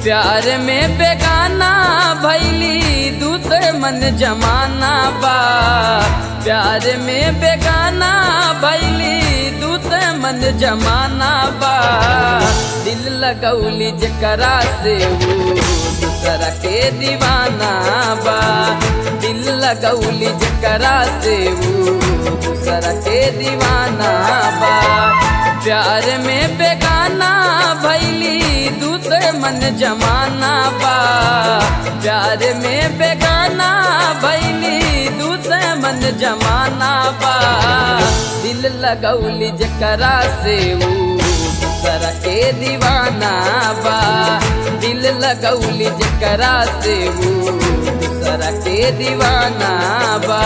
प्यार में बेगाना भैली दूसरे मन जमाना बा प्यार में बेगाना भैली दूसरे मन जमाना बा दिल लगौली जकरा से वो दूसरा के दीवाना बा दिल लगौली जकरा से वो दूसरा के दीवाना बा प्यार में बेगाना भैली दूसरे मन जमाना बा प्यार में बेगाना भैली दूसरे मन जमाना बा दिल लगौली जकरा से वो दूसरा के दीवाना बा दिल लगौली जकरा से वो दूसरा के दीवाना बा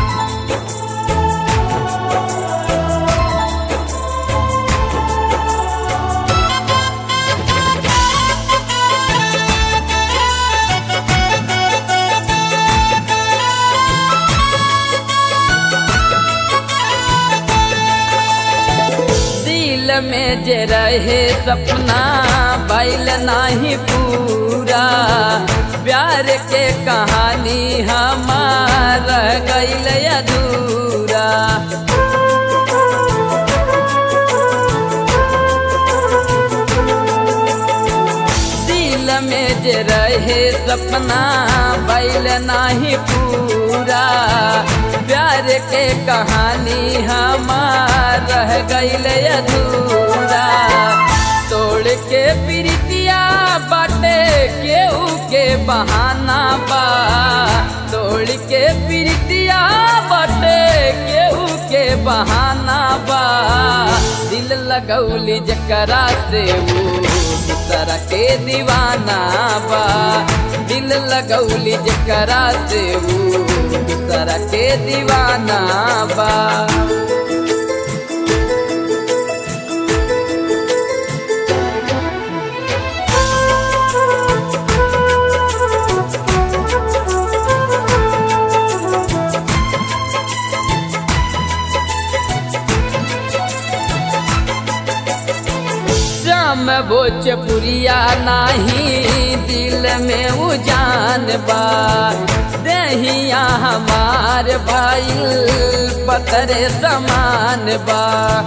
दिल में जे रहे सपना बैल नाही पूरा प्यार के कहानी हमार रह गईल अधूरा दिल में जे रहे सपना बैल नाही पूरा प्यार के कहानी हमार रह गईल अधूरा तोड़ के प्रीतिया बाटे केहू के बहाना बा तोड़ के प्रीतिया बाटे केहू के बहाना बा दिल लगौली जकरा से वो दूसरा के दीवाना बा दिल लगौली जकरा से वो दूसरा के दीवाना बा श्याम भोजपुरिया नाही दिल में उजान बा दहिया हमार भाई पतरे समान बा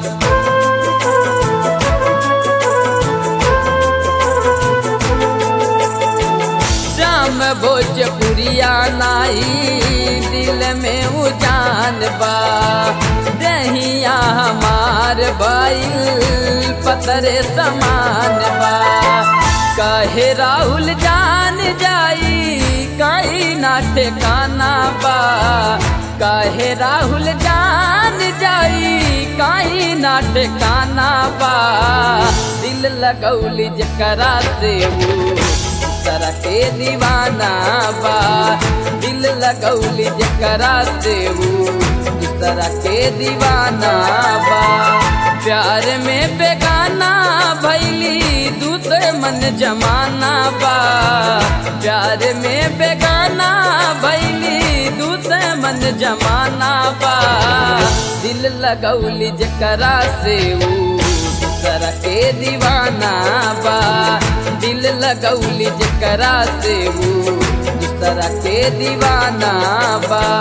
श्याम भोजपुरिया नाई दिल में उजान बा दहिया हमार भाई पतरे समान बा कहे राहुल जान जाई कई ना ठिकाना बा कहे राहुल जान जाई कई ना ठिकाना बा दिल लगौली जकरा से वो दूसरा के दीवाना बा दिल लगौली जकरा से वो दूसरा के दीवाना बा प्यार में बेगाना भैली दूसरे मन जमाना बा प्यार में बेगाना भैली दूसरे मन जमाना बा दिल लगौली जकरा से वो दूसरा के दीवाना बा दिल लगौली जकरा से वो दूसरा के दीवाना बा